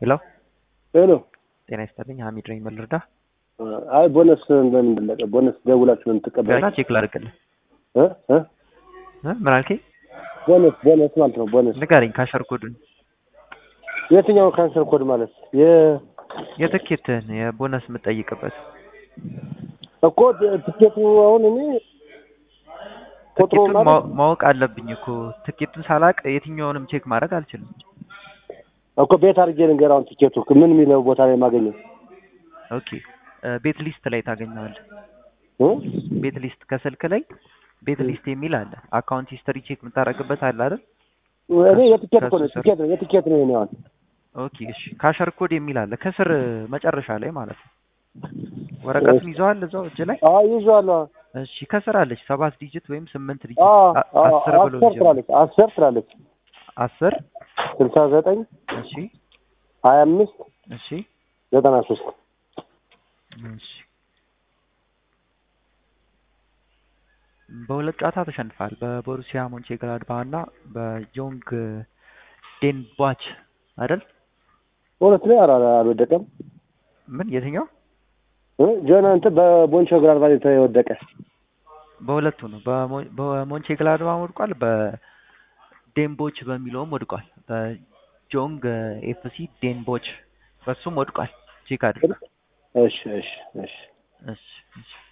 ሄሎ ሄሎ ጤና ይስጥልኝ ሀሚድ ነኝ ምን ልርዳ አይ ቦነስ እንደምን ለቀ ቦነስ ደውላችሁ ነው የምትቀበሉ ገና ቼክ ላድርግልህ እ እ እ ምን አልከኝ ቦነስ ቦነስ ማለት ነው ቦነስ ንገረኝ ካሸር ኮዱን የትኛው ካንሰር ኮድ ማለት የ የትኬትህን የቦነስ የምጠይቅበት እኮ ትኬቱ አሁን እኔ ቁጥሩ ትኬቱን ማለት ማወ- ማወቅ አለብኝ እኮ ትኬቱን ሳላቅ የትኛውንም ቼክ ማድረግ አልችልም እኮ ቤት አድርጌ ልንገር አሁን ትኬቱ ምን የሚለው ቦታ ላይ የማገኘው ኦኬ እ ቤት ሊስት ላይ ታገኘዋለህ እ ቤት ሊስት ከስልክ ላይ ቤት ሊስት የሚል አለ አካውንት ሂስትሪ ቼክ የምታደርግበት አለ አይደል እኔ የትኬት እኮ ነው ከሱ ስር- ትኬት ነው የትኬት ነው የኔ አሁን ኦኬ እሺ ካሸር ኮድ የሚል አለ ከስር መጨረሻ ላይ ማለት ነው ወረቀቱን ይዘዋል እዛው እጅ ላይ አዎ ይዤዋለሁ እሺ ከስር አለች ሰባት ዲጂት ወይም ስምንት ዲጂት አዎ አ- አዎ አስር ብሎ አስር ይጀምራል ትላለች አስር ትላለች አስር ስልሳ ዘጠኝ እሺ ሀያ አምስት እሺ ዘጠና ሶስት እሺ በሁለት ጨዋታ ተሸንፋል በቦሩሲያ ሞንቼግላድባህ እና በጆንግ ዴንባች አይደል እውነት ነው ኧረ አልወደቀም ምን የትኛው እ ጆን እንትን በቦንቾ ግራልቫ የወደቀ በሁለቱ ነው በሞ- በሞንቼግላድባህ ወድቋል በዴንቦች በሚለውም ወድቋል በጆንግ ኤፍሲ ዴንቦች በሱም ወድቋል ቼክ አድርግ እሺ እሺ እሺ እሺ እሺ